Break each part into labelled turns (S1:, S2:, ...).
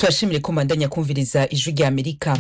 S1: tubashimire ko mbandanya kumviriza ijwi rya amerika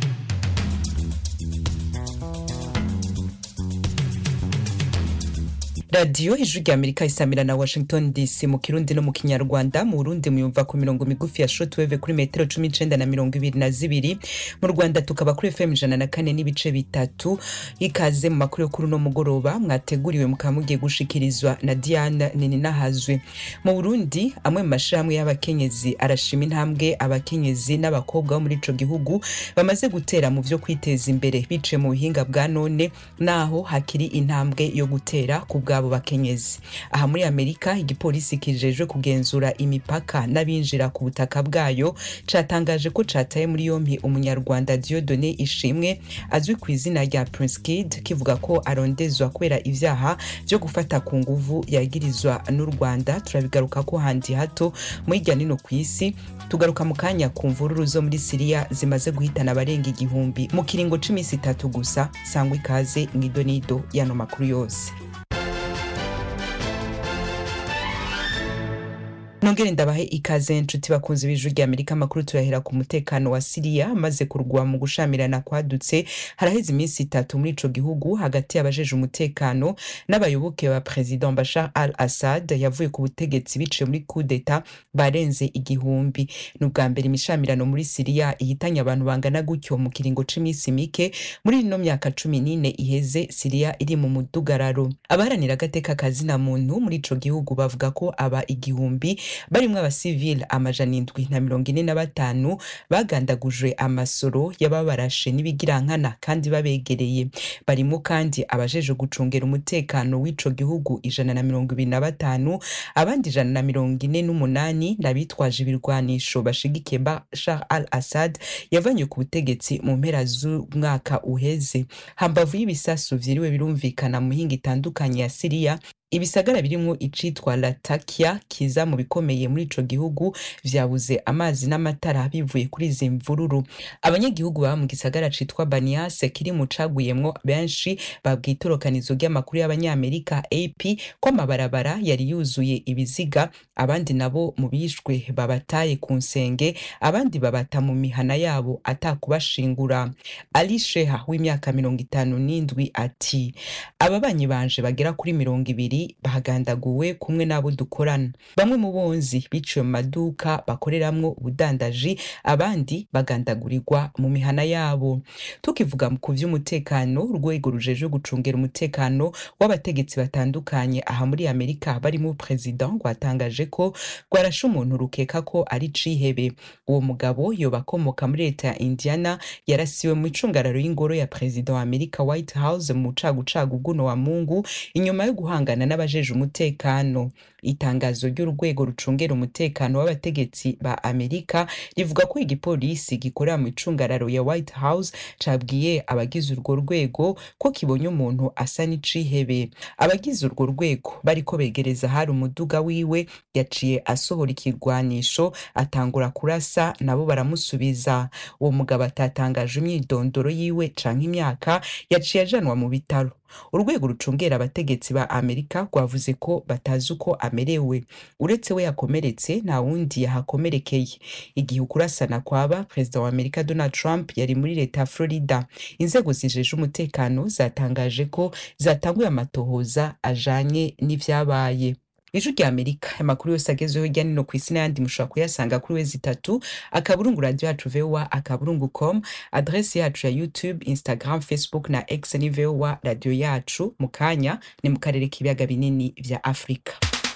S1: radiyo ijwi rya amerika isamira na washington dc mu kirundi no mu kinyarwanda mu burundi muyumva ku mirongo migufi ya shotweve kuri metero cumi n'icenda na mirongo ibiri na zibiri mu rwanda tukaba kuri fm ijana na kane n'ibice bitatu ikaze mu makuru yo kuri uno mugoroba mwateguriwe mukaba mugiye gushikirizwa na diana nininahazwe mu burundi amwe mu mashirahamwe y'abakenyezi arashima intambwe abakenyezi n'abakobwa bo muri ico gihugu bamaze gutera mu vyo kwiteza imbere biciye mu buhinga bwa none naho hakiri intambwe yo gutera ku bwabo bakenyezi aha muri amerika igipolisi kijejwe kugenzura imipaka n'abinjira ku butaka bwayo catangaje ko cataye muri yompi umunyarwanda diodone ishimwe azwi ku izina rya prince kid kivuga ko arondezwa kubera ivyaha vyo gufata ku nguvu yagirizwa n'u rwanda turabigaruka ko handi hato muri irya nino ku isi tugaruka mu kanya ku mvururu zo muri siriya zimaze guhitana abarenga igihumbi mu kiringo c'imisi itatu gusa sangwa ikaze mw'idonido y'ano makuru yose nongere ndabahe ikaze nshuti bakunzi b'ijwi rya amerika amakuru turahera ku mutekano wa siriya amaze kurwa mu gushamirana kwadutse haraheze iminsi itatu muri ico gihugu hagati y'abajeje umutekano n'abayoboke ba president bashar al assad yavuye ku butegetsi biciye muri kudeta barenze igihumbi ni ubwa mbere imishamirano muri siriya ihitanye abantu bangana gutyo mu kiringo c'iminsi mike muri ino myaka cumi n'ine iheze siriya iri mu mudugararo abaharanira agateka kazina muntu muri ico gihugu bavuga ko aba igihumbi barimwo abasivile amajana indwi na mirongo ine na batanu bagandagujwe amasoro y'ababarashe n'ibigirankana kandi babegereye barimo kandi abajeje gucungera umutekano w'ico gihugu ijana na mirongo ibiri na batanu abandi ijana na mirongo ine n'umunani n'abitwaje ibirwanisho bashigikiye bashar al assad yavanywe ku butegetsi mu mpera z'umwaka uheze hambavu y'ibisasu vyiriwe birumvikana mu mihinga itandukanye ya siriya ibisagara birimwo icitwa latakia kiza mu bikomeye muri ico gihugu vyabuze amazi n'amatara bivuye kuri izi mvururu abanyagihugu baba mu gisagara citwa baniase kiri mu caguyemwo benshi babwiye itorokanizo ry'amakuru y'abanyamerika ap ko amabarabara yari yuzuye ibiziga abandi nabo mu bishwe babataye ku nsenge abandi babata mu mihana yabo atakubashingura ali sheha w'imyaka mirongo itanu n'indwi ati ababanyi banje bagera kuri mirongo ibiri bahagandaguwe kumwe n'abo dukorana bamwe mu bonzi biciwe mu maduka bakoreramwo ubudandaji abandi bagandagurirwa mu mihana yabo tukivuga ku vy'umutekano urwego rujejwe gucungera umutekano w'abategetsi batandukanye aha muri amerika barimo perezida rwatangaje ko rwarashe umuntu rukeka ko ari cihebe uwo mugabo yoba akomoka muri leta ya indiana yarasiwe mu icungararo y'ingoro ya perezida wa amerika white house mu cagucagu bw'uno wa mungu inyuma yo guhangana n'abajeje umutekano itangazo ry'urwego rucungera umutekano w'abategetsi ba amerika rivuga ko igipolisi gikorera mu icungararo ya white house cabwiye abagize urwo rwego ko kibonye umuntu asa n'icihebe abagize urwo rwego bariko begereza hari umuduga wiwe yaciye asohora ikirwanisho atangura kurasa nabo baramusubiza uwo mugabo atatangaje imyidondoro yiwe canke imyaka yaciye ajanwa mu bitaro urwego rucungera abategetsi ba amerika rwavuze ko batazi uko amerewe uretse we yakomeretse nta wundi yahakomerekeye igihe ukurasana kwaba perezida wa amerika donald trump yari muri leta ya florida inzego zijeje umutekano zatangaje ko zatanguye amatohoza ajanye n'ivyabaye ijwi rya amerika amakuru yose agezweho hirya nino ku isi n'ayandi mushobora kuyasanga kuri wezi itatu akaburungu radio yacu voa akaburungu com adresi yacu ya youtube instagram facebook na x ni voa radio yacu mu kanya ni mu karere k'ibiyaga binini vya afurika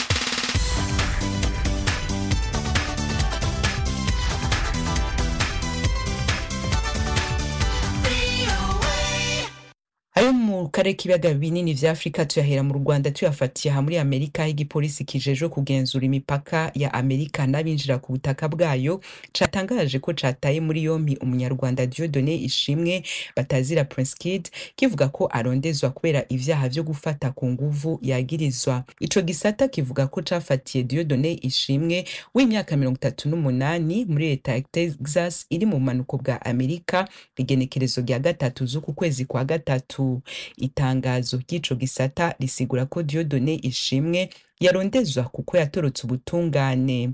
S1: ayo mu karere k'ibiyaga binini vya afurika tuyahera mu rwanda tuyafatiye aha muri amerika aho igipolisi kijejwe kugenzura imipaka ya amerika n'abinjira ku butaka bwayo catangaje ko cataye muri yompi umunyarwanda diodone ishimwe batazira prince kid kivuga ko arondezwa kubera ivyaha vyo gufata ku nguvu yagirizwa ico gisata kivuga ko cafatiye diodone ishimwe w'imyaka mirongo itatu n'umunani muri leta ya texas iri mu bumanuko bwa amerika igenekerezo rya gatatu z'uku kwezi kwa gatatu itangazo ry'ico gisata risigura ko diodone ishimwe yarondezwa kuko yatorotse ubutungane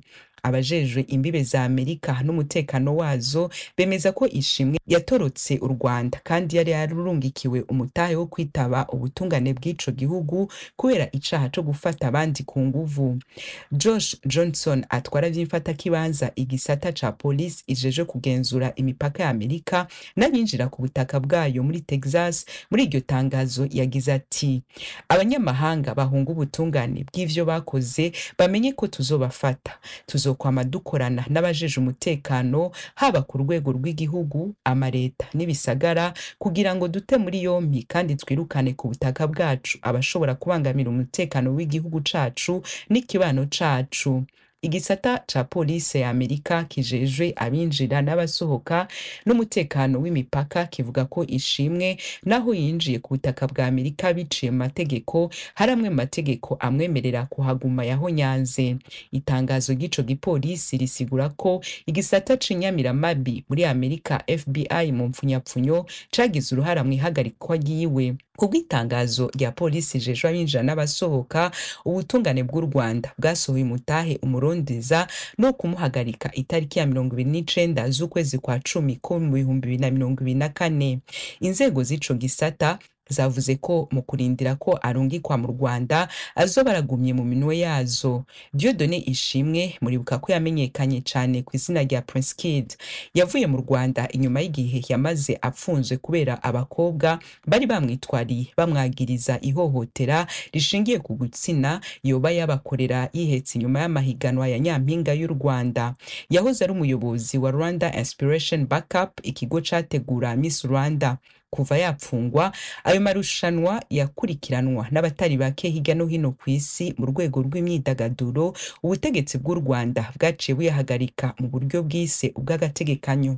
S1: abajejwe imbibe za amerika n'umutekano wazo bemeza ko ishimwe yatorotse u rwanda kandi yari yarurungikiwe umutahe wo kwitaba ubutungane bw'ico gihugu kubera icaha co gufata abandi ku nguvu josh johnson atwara vy'imfatakibanza igisata ca polisi ijeje kugenzura imipaka ya amerika n'abinjira ku butaka bwayo muri texas muri iryo tangazo yagize ati abanyamahanga bahunga ubutungane bw'ivyo bakoze bamenye ko tuzobafata tuzokwama dukorana n'abajeje umutekano haba ku rwego rw'igihugu amareta n'ibisagara kugira ngo dute muri yompi kandi twirukane ku butaka bwacu abashobora kubangamira umutekano w'igihugu cacu n'ikibano cacu igisata ca polisi ya amerika kijejwe abinjira n'abasohoka n'umutekano w'imipaka kivuga ko ishimwe naho yinjiye ku butaka bwa amerika biciye mu mategeko hari amwe mu mategeko amwemerera kuhaguma yahonyanze itangazo ry'ico gipolisi risigura ko igisata c'inyamiramabi muri amerika fbi mu mpfunyapfunyo cagize uruhara mu ihagarikwa ryiwe kubw'itangazo rya polisi ijejwe abinjira n'abasohoka ubutungane bw'u rwanda bwasohoye umutahe umurondeza no kumuhagarika itariki ya mirongo ibiri n'icenda z'ukwezi kwa cumi ko mu bihumbi bibiri na mirongo ibiri na kane inzego z'ico gisata zavuze ko mu kurindira ko arungikwa mu rwanda azoba aragumye mu minwe yazo diodone ishimwe muribuka ko yamenyekanye cyane ku izina rya prince kid yavuye mu rwanda inyuma y'igihe yamaze apfunzwe kubera abakobwa bari bamwitwariye bamwagiriza ihohotera rishingiye ku gutsina yoba yabakorera yihetse inyuma y'amahiganwa ya nyampinga y'u rwanda yahoze ari umuyobozi wa rwanda inspiration backup ikigo categura miss rwanda kuva yapfungwa ayo marushanwa yakurikiranwa n'abatari bake hirya no hino ku isi mu rwego rw'imyidagaduro ubutegetsi bw'u rwanda bwaciye buyahagarika mu buryo bwise ubw'agategekanyo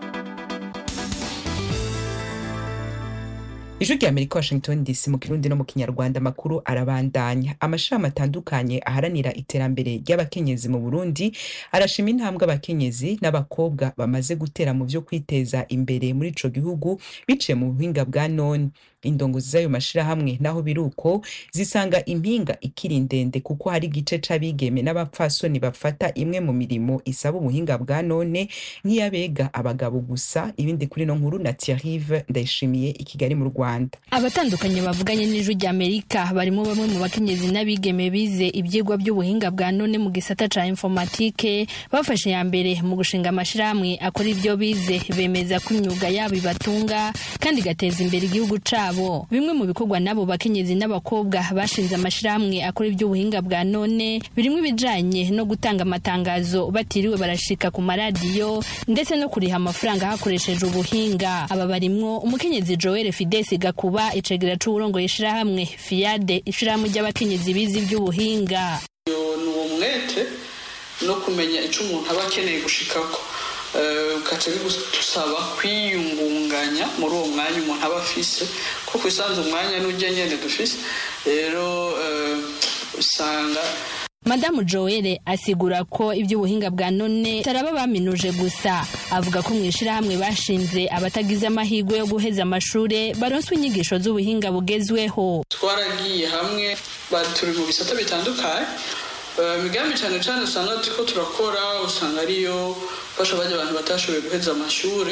S1: ijwi rya amerika washington dc mu kirundi no mu kinyarwanda amakuru arabandanya amashirahamwe atandukanye aharanira iterambere ry'abakenyezi mu burundi arashima intambwe abakenyezi n'abakobwa bamaze gutera mu vyo kwiteza imbere muri ico gihugu biciye mu buhinga bwa none indongozi z'ayo mashirahamwe naho biri uko zisanga impinga ikiri ndende kuko hari igice c'abigeme n'abapfasoni bafata imwe mu mirimo isaba ubuhinga bwa none nk'iyabega abagabo gusa ibindi kuri no nkuru na Thierry ndayishimiye i Kigali mu Rwanda
S2: abatandukanye bavuganye n'ijwi rya Amerika barimo bamwe mu bakenyezi n'abigeme bize ibyigwa by'ubuhinga bwa none mu gisata ca informatike bafashe ya mbere mu gushinga amashirahamwe akora ibyo bize bemeza ko imyuga yabo ibatunga kandi igateza imbere igihugu cabo bimwe mu bikorwa n'abo bakenyezi n'abakobwa bashinze amashirahamwe akora iby'ubuhinga bwa none birimo ibijanye no gutanga amatangazo batiriwe barashika ku maradiyo ndetse no kuriha amafaranga hakoresheje ubuhinga aba barimwo umukenyezi Joel Fides Gakuba icegera c'uburongo ishirahamwe Fiade ishirahamwe ry'abakenyezi bize iby'ubuhinga
S3: ni uwo mwete no kumenya icyo umuntu aba akeneye gushikako ugaca bigusaba kwiyungunganya muri uwo mwanya umuntu aba afise ko ku isanzu umwanya n'ujya nyine dufise rero usanga
S2: madamu joel asigura ko iby'ubuhinga bwa none taraba baminuje gusa avuga ko mu ishyirahamwe bashinze abatagize amahirwe yo guheza amashuri baronswa inyigisho z'ubuhinga bugezweho
S3: twaragiye hamwe turi mu bisata bitandukanye imigambi cyane cyane usanga turiko turakora usanga ariyo fasha bajya abantu batashoboye guheza amashuri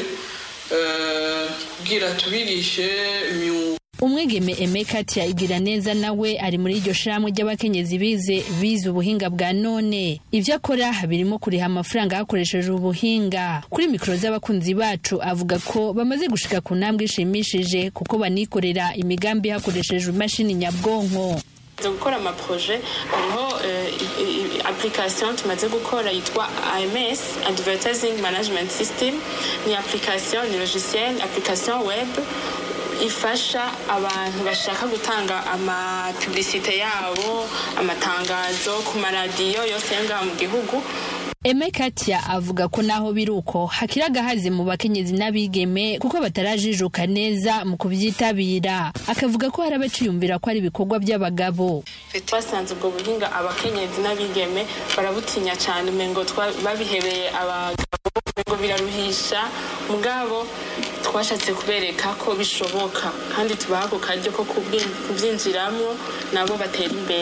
S3: kugira tubigishe imyuga
S2: umwegeme emeka igira neza nawe ari muri iryo shirahamwe ry'abakenyezi bize bize ubuhinga bwa none ibyo akora birimo kuriha amafaranga hakoresheje ubuhinga kuri mikoro z'abakunzi bacu avuga ko bamaze gushika ku ntambwe ishimishije kuko banikorera imigambi hakoresheje imashini nyabwonko
S4: gukora amaproje hariho application tumaze gukora yitwa AMS Advertising Management System ni application ni logiciel application web ifasha abantu bashaka gutanga amapublicite yabo amatangazo ku maradiyo yose yo ngaha mu gihugu
S2: Eme Katia avuga ko naho biri uko hakiri agahazi mu bakenyezi n'abigeme kuko batarajijuka neza mu kubyitabira akavuga ko hari abaciyumvira ko ari ibikorwa by'abagabo
S4: basanze ubwo buhinga abakenyezi n'abigeme barabutinya cyane umengo babihebeye abagabo umengo biraruhisha mugabo twashatse kubereka ko bishoboka kandi tubaha ako karyo ko kubyinjiramo nabo batera imbere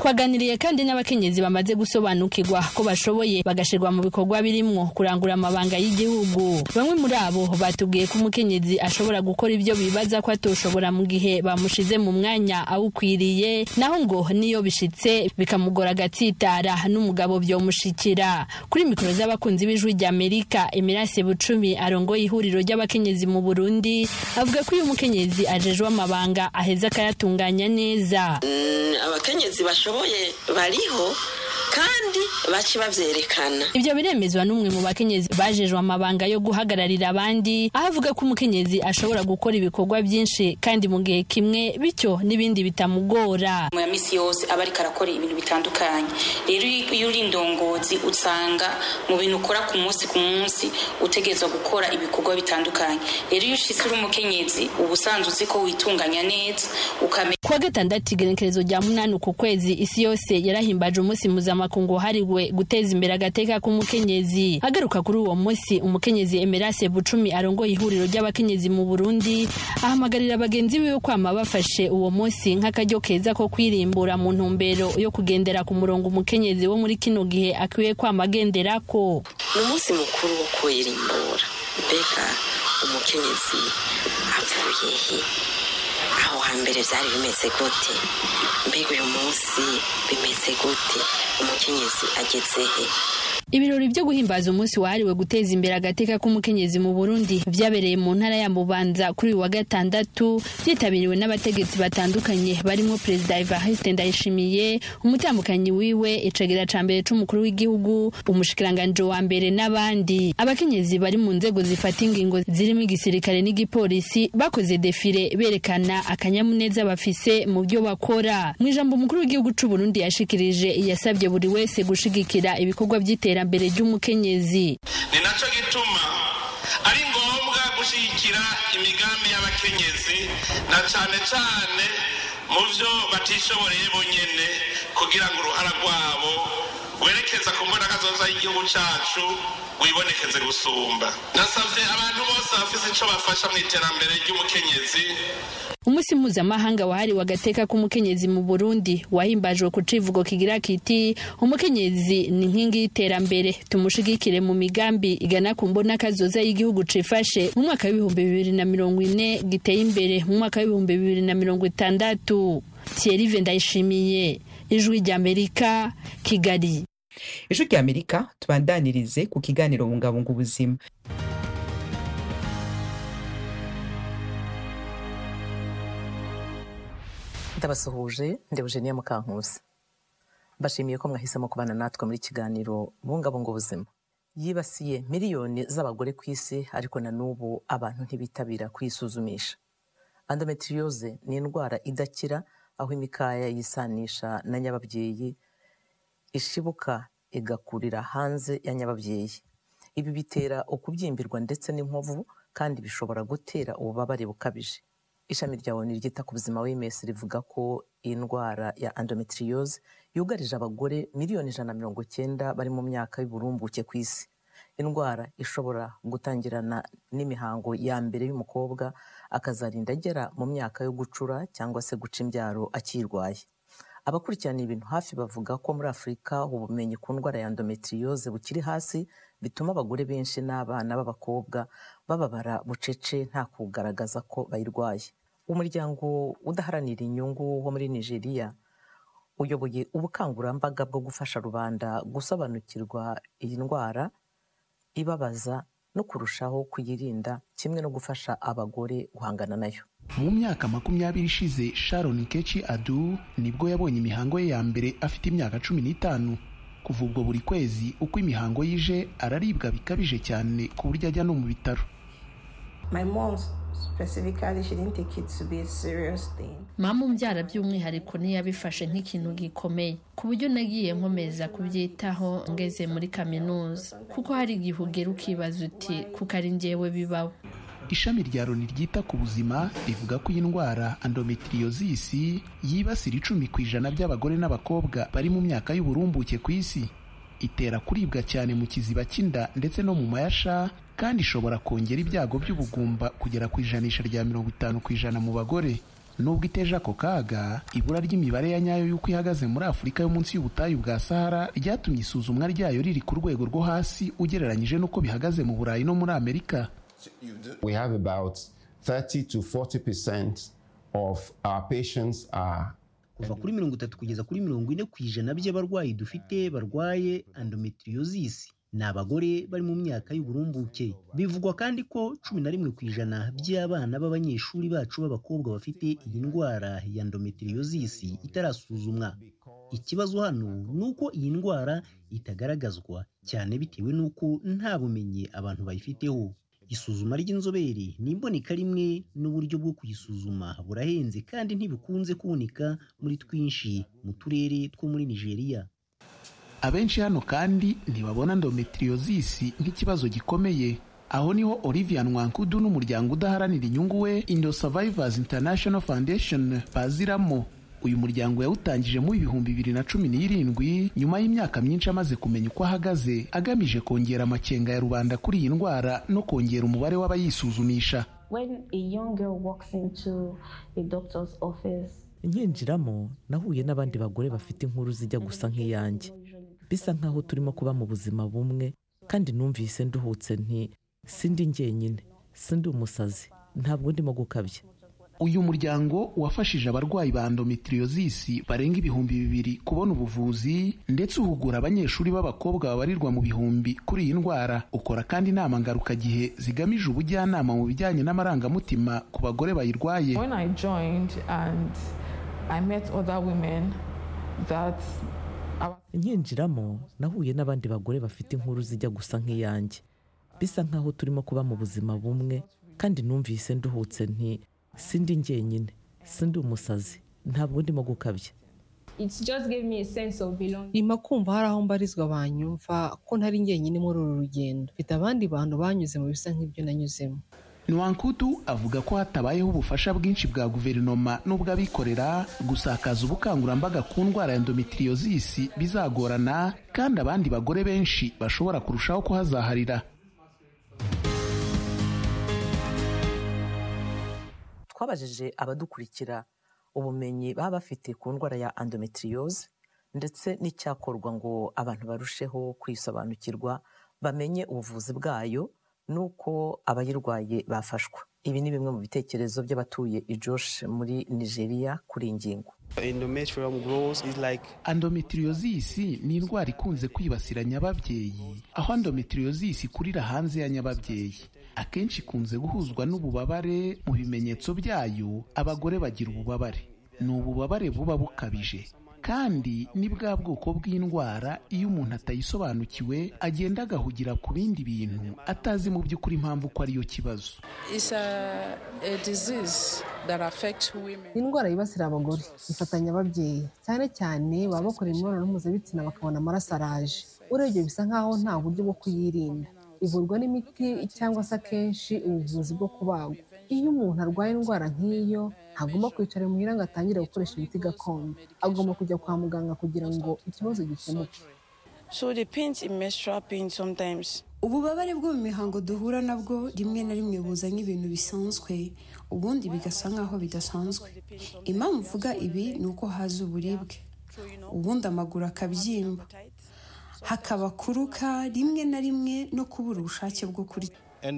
S2: twaganiriye kandi n'abakenyezi bamaze gusobanukirwa ko bashoboye bagashirwa mu bikorwa birimwo kurangura amabanga y'igihugu bamwe muri abo batubwiye ko umukenyezi ashobora gukora ibyo bibaza ko atoshobora mu gihe bamushize mu mwanya awukwiriye naho ngo niyo bishitse bikamugora agatsitara n'umugabo byomushikira kuri mikoro z'abakunzi b'ijwi ry'amerika emirase bucumi arongoye ihuriro ry'abakenyezi mu burundi avuga ko iyo umukenyezi ajejwe amabanga aheza akayatunganya neza
S5: abakenyezi bashoboye bariho kandi baci bavyerekana
S2: ivyo biremezwa n'umwe mu bakenyezi bajejwe amabanga yo guhagararira abandi aho avuga ko umukenyezi ashobora gukora ibikorwa byinshi kandi mu gihe kimwe bityo n'ibindi bitamugora
S6: mu ya misi yose aba ariko arakora ibintu bitandukanye rero iyo uri indongozi usanga mu bintu ukora ku munsi ku munsi utegerezwa gukora ibikorwa bitandukanye rero iyo ushitse uri umukenyezi uba usanzwe uzi ko witunganya neza ukamenya
S2: kuwa gatandatu igenekerezo rya munani ku kwezi isi yose yarahimbaje umunsi mpuzamakungu wahariwe guteza imbere agateka k'umukenyezi agaruka kuri uwo munsi umukenyezi emerase bucumi arongoye ihuriro ry'abakenyezi mu burundi ahamagarira bagenzi biwe kwama bafashe uwo munsi nk'akaryo keza ko kwirimbura mu ntumbero yo kugendera ku murongo umukenyezi wo muri kino gihe akwiye kwama agenderako
S5: ni umunsi mukuru wo kwirimbura mbega umukenyezi avuye he aho hambere byari bimeze gute mbega uyu munsi bimeze gute umukenyezi ageze he
S2: ibirori byo guhimbaza umunsi wahariwe guteza imbere agateka k'umukenyezi mu burundi byabereye mu ntara ya mubanza kuri uyu wa gatandatu byitabiriwe n'abategetsi batandukanye barimo perezida evariste ndayishimiye umutambukanyi wiwe icegera ca mbere c'umukuru w'igihugu umushikiranganji wa mbere n'abandi abakenyezi bari mu nzego zifata ingingo zirimo igisirikare n'igipolisi bakoze defile berekana akanyamuneza bafise mu byo bakora mu ijambo umukuru w'igihugu c'uburundi yashikirije yasabye buri wese gushigikira ibikorwa by'iterambere iterambere ry'umukenyezi
S7: ni nacyo gituma ari ngombwa gushyigikira imigambi y'abakenyezi na cyane cyane mu byo batishoboreye bonyine kugira ngo uruhara rwabo rwerekeza ku mbonakazoza y'igihugu cyacu wibonekeze gusumba nasabye abantu bose bafite icyo bafasha mu iterambere ry'umukenyezi
S2: umunsi mpuzamahanga wahariwe agateka k'umukenyezi mu burundi wahimbajwe ku civugo kigira kiti umukenyezi ni inkingi y'iterambere tumushigikire mu migambi igana ku mbona kazoza y'igihugu cifashe mu mwaka w'ibihumbi bibiri na mirongo ine giteye imbere mu mwaka w'ibihumbi bibiri na mirongo itandatu thierry ndayishimiye ijwi ry'amerika kigali
S1: ijwi ry'amerika tubandanirize ku kiganiro bungabunga ubuzima
S8: ndabasuhuje ndebujeniya mukankusi mbashimiye ko mwahisemo kubana natwe muri kiganiro bungabunga ubuzima yibasiye miliyoni z'abagore ku isi ariko na n'ubu abantu ntibitabira kwisuzumisha endometriose ni indwara idakira aho imikaya yisanisha na nyababyeyi ishibuka igakurira hanze ya nyababyeyi ibi bitera ukubyimbirwa ndetse n'inkovu kandi bishobora gutera ububabare bukabije ishami rya oni ryita ku buzima wms rivuga ko iyi ndwara ya endometriose yugarije abagore miliyoni ijana na mirongo icyenda bari mu myaka y'uburumbuke ku isi indwara ishobora gutangirana n'imihango ya mbere y'umukobwa akazarinda agera mu myaka yo gucura cyangwa se guca imbyaro akirwaye abakurikirana ibintu hafi bavuga ko muri afurika ubumenyi ku ndwara ya endometriose bukiri hasi bituma abagore benshi n'abana b'abakobwa bababara bucece nta kugaragaza ko bayirwaye umuryango udaharanira inyungu wo muri nigeria uyoboye ubukangurambaga bwo gufasha rubanda gusobanukirwa iyi ndwara ibabaza no kurushaho kuyirinda kimwe no gufasha abagore guhangana nayo
S9: mu myaka makumyabiri ishize sharon kechi adu nibwo yabonye imihango ye ya mbere afite imyaka cumi n'itanu kuva ubwo buri kwezi uko imihango yije araribwa bikabije cyane ku buryo ajya no mu bitaro
S2: mama umbyara by'umwihariko ntiyabifashe nk'ikintu gikomeye ku buryo nagiye nkomeza kubyitaho ngeze muri kaminuza kuko hari igihe ugera ukibaza uti kuko ari njyewe bibaho
S9: ishami rya loni ryita ku buzima rivuga ko iyi ndwara endometriosis yibasira icumi ku ijana by'abagore n'abakobwa bari mu myaka y'uburumbuke ku isi itera kuribwa cyane mu kiziba cy'inda ndetse no mu mayasha kandi ishobora kongera ibyago by'ubugumba kugera ku ijanisha rya mirongo itanu ku ijana mu bagore nubwo iteje ako kaga ibura ry'imibare ya nyayo y'uko ihagaze muri afurika yo munsi y'ubutayu bwa sahara ryatumye isuzumwa ryayo riri ku rwego rwo hasi ugereranyije n'uko bihagaze mu burayi no muri amerika
S10: We have about 30 to 40 percent of our patients are
S11: kuva kuri mirongo itatu kugeza kuri mirongo ine ku ijana by'abarwayi dufite barwaye endometriosis ni abagore bari mu myaka y'uburumbuke bivugwa kandi ko cumi na rimwe ku ijana by'abana b'abanyeshuri bacu b'abakobwa bafite iyi ndwara ya endometriosis itarasuzumwa ikibazo hano ni uko iyi ndwara itagaragazwa cyane bitewe n'uko nta bumenyi abantu bayifiteho isuzuma ry'inzobere ni imboneka rimwe n'uburyo bwo kuyisuzuma burahenze kandi ntibikunze kuboneka muri twinshi mu turere two muri nigeria
S9: abenshi hano kandi ntibabona endometriosis nk'ikibazo gikomeye aho niho Olivia Nwankudu n'umuryango udaharanira inyungu we Indo Survivors International Foundation baziramo uyu muryango yawutangije mu ibihumbi bibiri na cumi n'irindwi nyuma y'imyaka myinshi amaze kumenya uko ahagaze agamije kongera amakenga ya rubanda kuri iyi ndwara no kongera umubare w'abayisuzumisha
S12: When a young girl walks into a doctor's office,
S8: nkinjiramo nahuye n'abandi bagore bafite inkuru zijya gusa nk'iyanjye bisa nk'aho turimo kuba mu buzima bumwe kandi numvise nduhutse nti sindi njyenyine sindi umusazi ntabwo ndimo gukabya
S9: uyu muryango wafashije abarwayi ba endometriosis barenga ibihumbi bibiri kubona ubuvuzi ndetse uhugura abanyeshuri b'abakobwa babarirwa mu bihumbi kuri iyi ndwara ukora kandi inama ngarukagihe zigamije ubujyanama mu bijyanye n'amarangamutima ku bagore bayirwaye
S13: When I joined and I met other women that our
S8: nkinjiramo nahuye n'abandi bagore bafite inkuru zijya gusa nk'iyanjye bisa nk'aho turimo kuba mu buzima bumwe kandi numvise nduhutse nti sindi njyenyine sindi umusazi ntabwo ndimo gukabya
S14: It just gave me a sense of belonging.
S15: nyuma kumva hari aho mbarizwa banyumva ko ntari njyenyine muri uru rugendo mfite abandi bantu banyuze mu bisa nk'ibyo nanyuzemo
S9: Nwankudu avuga ko hatabayeho ubufasha bwinshi bwa guverinoma n'ubw'abikorera gusakaza ubukangurambaga ku ndwara ya endometriosis bizagorana kandi abandi bagore benshi bashobora kurushaho kuhazaharira
S8: twabajije abadukurikira ubumenyi baba bafite ku ndwara ya endometriose ndetse n'icyakorwa ngo abantu barusheho kuyisobanukirwa bamenye ubuvuzi bwayo n'uko abayirwaye bafashwa ibi ni bimwe mu bitekerezo by'abatuye i Jos muri nigeria kuri iyi ngingo
S9: endometriosis ni indwara ikunze kwibasira nyababyeyi aho endometriosis ikurira hanze ya nyababyeyi akenshi ikunze guhuzwa n'ububabare mu bimenyetso byayo abagore bagira ububabare ni ububabare buba bukabije kandi ni bwa bwoko bw'indwara iyo umuntu atayisobanukiwe agenda agahugira ku bindi bintu atazi mu by'ukuri impamvu ko ariyo kibazo
S15: ni indwara yibasira abagore ifatanya ababyeyi cyane cyane baba bakora imibonano mpuzabitsina bakabona amaraso araje urebye bisa nk'aho nta buryo bwo kuyirinda ivurwa n'imiti cyangwa se akenshi ubuvuzi bwo kubagwa iyo umuntu arwaye indwara nk'iyo ntagomba kwicara muhira ngo atangire gukoresha imiti gakondo agomba kujya kwa muganga kugira ngo ikibazo gikemuke
S16: ububabare bwo mu mihango duhura nabwo rimwe na rimwe buza nk'ibintu bisanzwe ubundi bigasa nk'aho bidasanzwe impamvu mvuga ibi ni uko haza uburibwe ubundi amaguru akabyimba hakaba kuruka rimwe na rimwe no kubura ubushake bwo kurya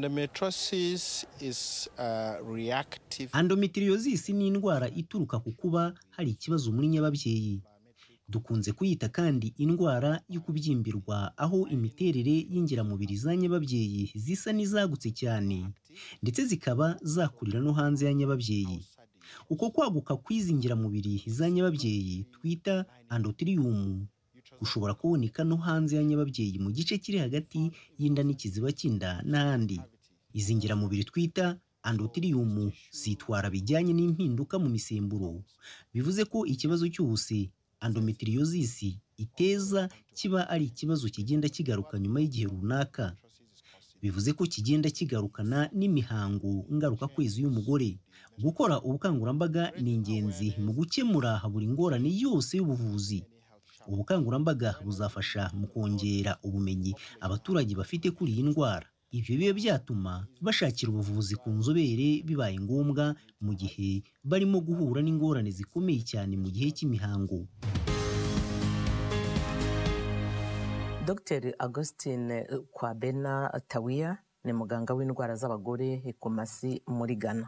S11: endometriosis ni indwara ituruka ku kuba hari ikibazo muri nyababyeyi dukunze kuyita kandi indwara yo kubyimbirwa aho imiterere y'ingiramubiri za nyababyeyi zisa n'izagutse cyane ndetse zikaba zakurira no hanze ya nyababyeyi uko kwaguka kw'izi ngiramubiri za nyababyeyi twita endothelium gushobora kuboneka no hanze ya nyababyeyi mu gice kiri hagati y'inda n'ikiziba cy'inda n'ahandi izi ngiramubiri twita endothelium zitwara bijyanye n'impinduka mu misemburo bivuze ko ikibazo cyose endometriosis iteza kiba ari ikibazo kigenda kigaruka nyuma y'igihe runaka bivuze ko kigenda kigarukana n'imihango ngarukakwezi y'umugore gukora ubukangurambaga ni ingenzi mu gukemura buri ngorane yose y'ubuvuzi ubukangurambaga buzafasha mu kongera ubumenyi abaturage bafite kuri iyi ndwara ibyo biba byatuma bashakira ubuvuzi ku nzobere bibaye ngombwa mu gihe barimo guhura n'ingorane zikomeye cyane mu gihe cy'imihango
S8: dr augustin kwabena tawiya ni muganga w'indwara z'abagore ekomasi muri ghana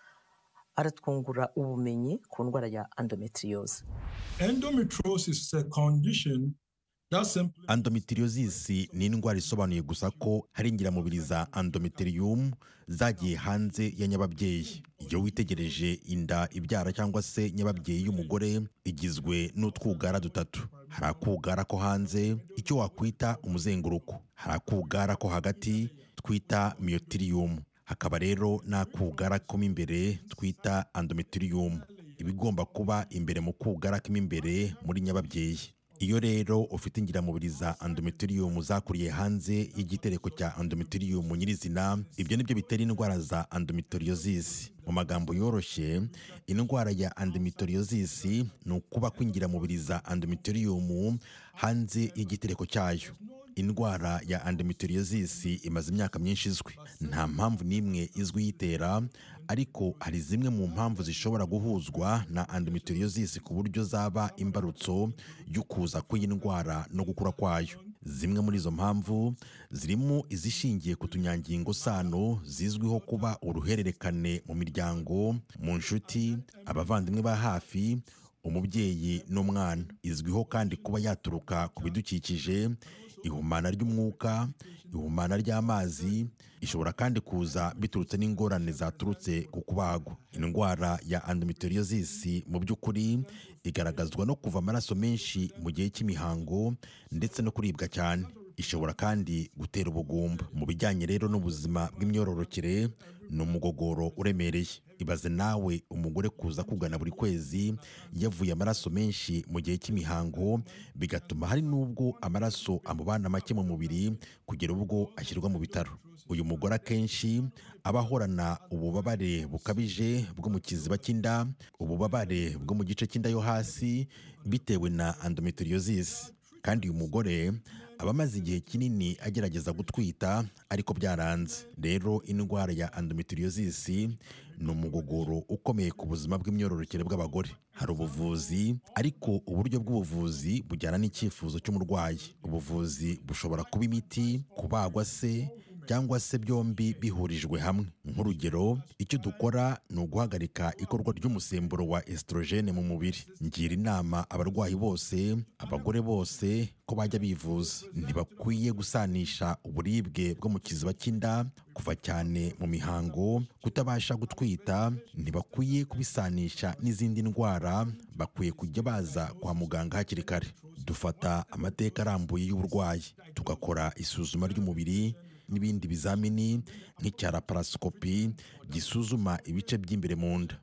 S8: aratwungura ubumenyi ku ndwara ya endometriose
S17: endometriosis is a condition that simply
S18: endometriosis ni indwara isobanuye gusa ko hari ingiramubiri za endometrium zagiye hanze ya nyababyeyi iyo witegereje inda ibyara cyangwa se nyababyeyi y'umugore igizwe n'utwugara dutatu hari akugara ko hanze icyo wakwita umuzenguruko hari akugara ko hagati twita myotirium hakaba rero n'akugara ko mo imbere twita endometrium ibigomba kuba imbere mu kugara kimo imbere muri nyababyeyi iyo rero ufite ingiramubiri za endometrium zakuriye hanze y'igitereko cya endometrium nyirizina ibyo nibyo bitera indwara za endometriosis mu magambo yoroshye indwara ya endometriosis ni ukuba kw'ingiramubiri za endometrium hanze y'igitereko cyayo indwara ya endometriosis imaze imyaka myinshi izwi nta mpamvu n'imwe izwi yitera ariko hari zimwe mu mpamvu zishobora guhuzwa na endometriosis ku buryo zaba imbarutso y'ukuza kw'iyi ndwara no gukura kwayo zimwe muri izo mpamvu zirimo izishingiye ku tunyangingo sano zizwiho kuba uruhererekane mu miryango mu nshuti abavandimwe ba hafi umubyeyi n'umwana izwiho kandi kuba yaturuka ku bidukikije ihumana ry'umwuka ihumana ry'amazi ishobora kandi kuza biturutse n'ingorane zaturutse ku kubagwa indwara ya endometriosis mu by'ukuri igaragazwa no kuva amaraso menshi mu gihe cy'imihango ndetse no kuribwa cyane ishobora kandi gutera ubugumba mu bijyanye rero n'ubuzima bw'imyororokere ni umugogoro uremereye ibaze nawe umugore kuza kugana buri kwezi yavuye amaraso menshi mu gihe cy'imihango bigatuma hari n'ubwo amaraso amubana make mu mubiri kugera ubwo ashyirwa mu bitaro uyu mugore akenshi aba ahorana ububabare bukabije bwo mu kiziba cy'inda ububabare bwo mu gice cy'inda yo hasi bitewe na endometriosis kandi uyu mugore aba amaze igihe kinini agerageza gutwita ariko byaranze rero indwara ya endometriosis ni umugogoro ukomeye ku buzima bw'imyororokere bw'abagore hari ubuvuzi ariko uburyo bw'ubuvuzi bujyana n'icyifuzo cy'umurwayi ubuvuzi bushobora kuba imiti kubagwa se cyangwa se byombi bihurijwe hamwe nk'urugero icyo dukora ni uguhagarika ikorwa ry'umusemburo wa estrogene mu mubiri ngira inama abarwayi bose abagore bose ko bajya bivuza ntibakwiye gusanisha uburibwe bwo mu kiziba cy'inda kuva cyane mu mihango kutabasha gutwita ntibakwiye kubisanisha n'izindi ndwara bakwiye kujya baza kwa muganga hakiri kare dufata amateka arambuye y'uburwayi tugakora isuzuma ry'umubiri n'ibindi bizamini nk'icya laparosikopi gisuzuma ibice by'imbere mu nda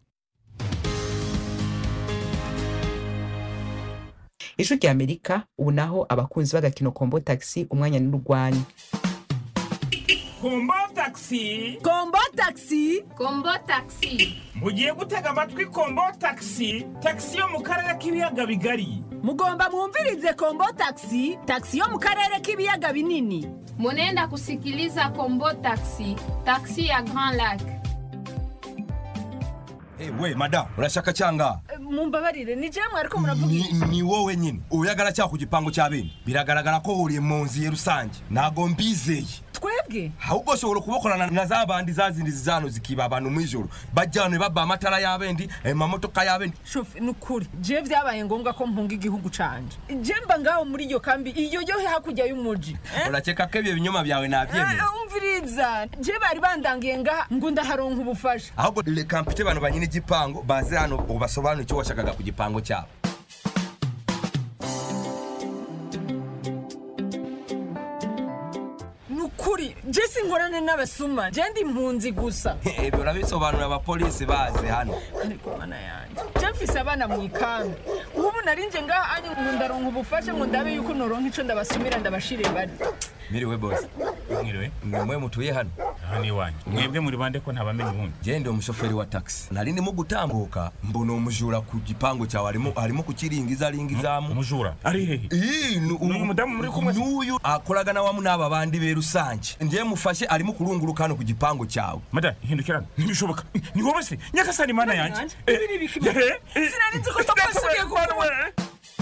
S1: ijwi rya amerika ubu naho abakunzi b'agakino kombo taxi umwanya n'urwanya
S19: kombo taxi
S20: kombo taxi
S14: kombo taxi
S19: mugiye gutega amatwi kombo taxi taxi yo mu karere k'ibiyaga bigari
S20: mugomba mwumvirize kombo taxi taxi yo mu karere k'ibiyaga binini
S14: munenda kusikiliza kombo taxi taxi ya grand lac
S21: Hey, we madamu urashaka cyanga
S20: mumbabarire ni jewe mwariko muravuga
S21: ni, ni wowe nyine uyagara cya ku gipangu cya bene biragaragara ko huriye mu nzu ye rusange ntago mbizeye
S20: twebwe
S21: ahubwo ushobora kubakorana na za bandi za zindi zizano zikiba abantu mu ijoro bajyana baba amatara y'abendi amamodoka y'abendi
S20: shofe ni ukuri je byabaye ngombwa ko mpunga igihugu canje je mba ngaho muri iyo kambi iyo yo hakurya y'umuji
S21: urakeka ko ibyo binyoma byawe nabyemera
S20: umviriza je bari bandangiye ngaha ngo ndaharonka ubufasha
S21: ahubwo reka mpite abantu banyine igipangu baze hano ubasobanure icyo washakaga ku gipangu cyabo
S20: ukuri je sinkorane n'abasuma je ndi impunzi gusa
S21: ibyo urabisobanurira abapolisi baje hano
S20: ariko mana yanjye je mfise abana mu ikambi ubu narinje ngaha anye ngo ndaronka ubufasha ngo ndabe yuko noronka ico ndabasumira ndabashire bari
S21: miriwe bose
S19: mwiriwe
S21: ni mwe mutuye hano
S19: aha ni iwanyu mwebwe muri bande ko ntabamenye ubundi
S21: genda umushoferi wa taxi nari ndimo gutambuka mbona umujura ku gipangu cyawe arimo arimo kukiringiza aringizamu
S19: umujura ari hehe
S21: uyu mudamu muri kumwe n'uyu akoraga na wamu n'aba bandi be rusange ngiye mufashe arimo kurunguruka hano ku gipangu cyawe
S19: mada hindukirana ntibishoboka ni wowe se nyagasani mana yanjye
S20: ibi ni ibiki sinari nzi ko papa asubiye kuba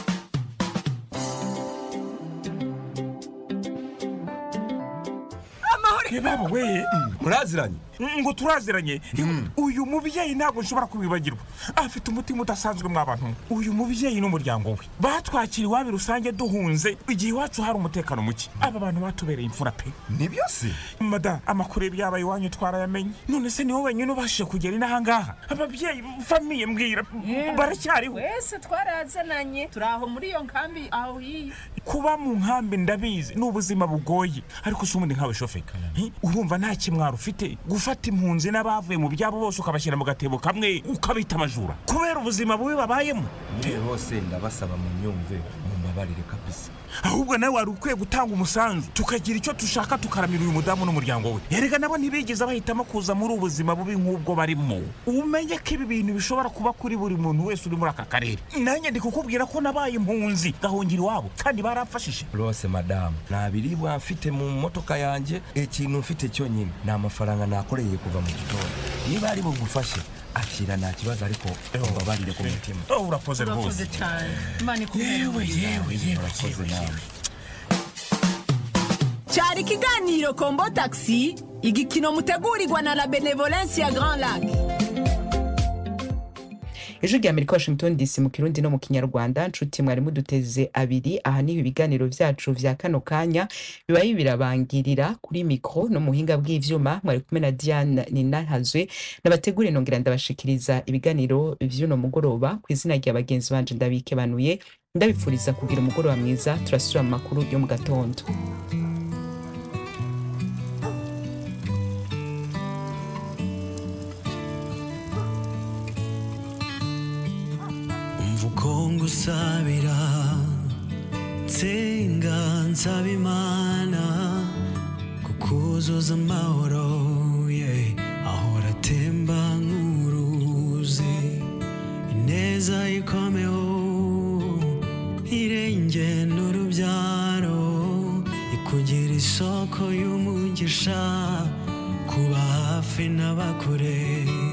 S20: amahoro
S19: baba we
S21: muraziranye
S19: ngo turaziranye uyu mubyeyi ntabwo nshobora kubibagirwa afite umutima udasanzwe mw'abantu uyu mubyeyi n'umuryango we batwakira iwabo rusange duhunze igihe iwacu hari umutekano muke aba bantu batubereye imfura pe
S21: nibyo se
S19: mada amakuru y'ibyabaye iwanyu twarayamenye none se ni wowe wenyine ubashije kugera inahangaha ababyeyi famiye mbwira baracyariho
S20: wese twarazananye turi aho muri iyo nkambi aho hiyi
S19: kuba mu nkambi ndabizi ni ubuzima bugoye ariko si ubundi nkawe shoferi urumva nta kimwaro ufite gufata impunzi n'abavuye mu byabo bose ukabashyira mu gatebo kamwe ukabita amajura kubera ubuzima bubi babayemo
S21: yewe bose ndabasaba mu myumve mumbabarire kabisa
S19: ahubwo nawe wari ukwiye gutanga umusanzu tukagira icyo dushaka tukaramira uyu mudamu n'umuryango we erega nabo ntibigeze bahitamo kuza muri ubu buzima bubi nk'ubwo barimo umenye ko ibi bintu bishobora kuba kuri buri muntu wese uri muri aka karere nanjye ndi kukubwira ko nabaye impunzi gahungira iwabo kandi baramfashije
S21: rwose madamu nta biribwa mfite mu modoka yanjye ikintu mfite cyonyine ni amafaranga nakoreye kuva mu gitondo niba ari bugufashe akira nta kibazo ariko mbabarire ku mutima
S19: urakoze rwose
S20: urakoze cyane imana
S19: yewe yewe yewe
S21: urakoze nawe
S20: cyari ikiganiro kombo taxi igikino mutegurirwa na la benevolence ya grand lac
S1: ijwi rya amerika washington dc mu kirundi no mu kinyarwanda nshuti mwari muduteze abiri aha niho ibiganiro byacu vya kano kanya bibaye birabangirira kuri mikro no muhinga bw'ivyuma mwari kumwe na diane ninahazwe nabategure nongera ndabashikiriza ibiganiro vy'uno mugoroba ku izina rya bagenzi banje ndabikebanuye ndabipfuriza kugira umugoroba mwiza turasubira mu makuru yo mu gatondo
S3: umva uko ngusabira nsenga nsaba imana kukuzuza amahoro ye ahora atemba nk'uruzi ineza ikomeho irenge n'urubyaro ikugira isoko y'umugisha kuba hafi n'abakure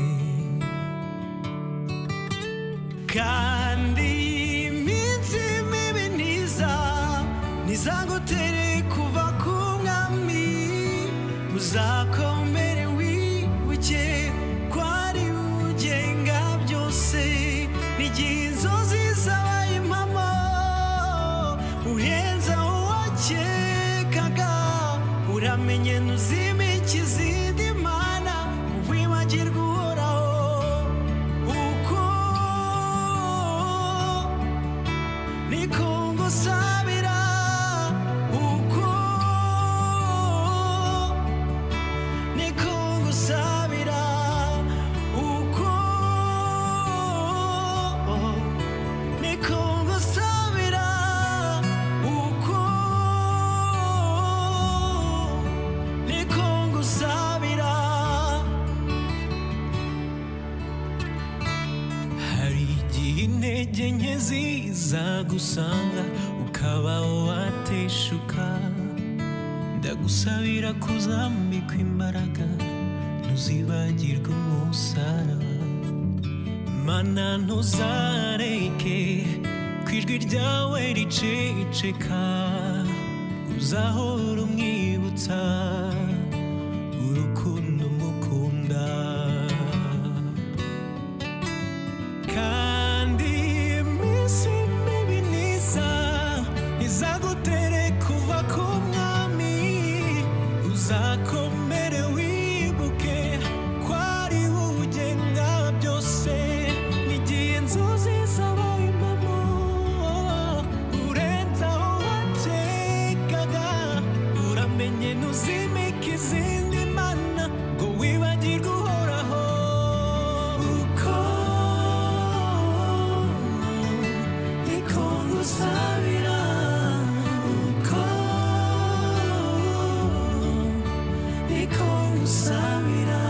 S3: kandi iminsi mibi ntiza ntizagutere kuva ku mwami uzakomere wibuke ko ari ugenga byose n'igihe inzozi zabaye impamo uhenza uwakekaga uramenye ntuzimike izindi mana wibagirwa uhoraho uko niko ngusabira uko niko ngusabira uko niko ngusabira uko niko ngusabira hari igihe intege nke ziza gusanga ukaba wateshuka ndagusabira kuzambikwa imbaraga ntuzibagirwe umusaraba mana ntuzareke ku ijwi ryawe riceceka uzahora umwibutsa urukundo mukunda kandi iminsi mibi niza izagutere kuva ku mwami uzakomere wibuke ko ari wowe ugenga byose n'igihe inzozi zabaye impamo urenze aho wakekaga uramenye ntuzimike izindi mana ngo wibagirwe uhoraho uko niko ngusabira uko niko ngusabira ngusabira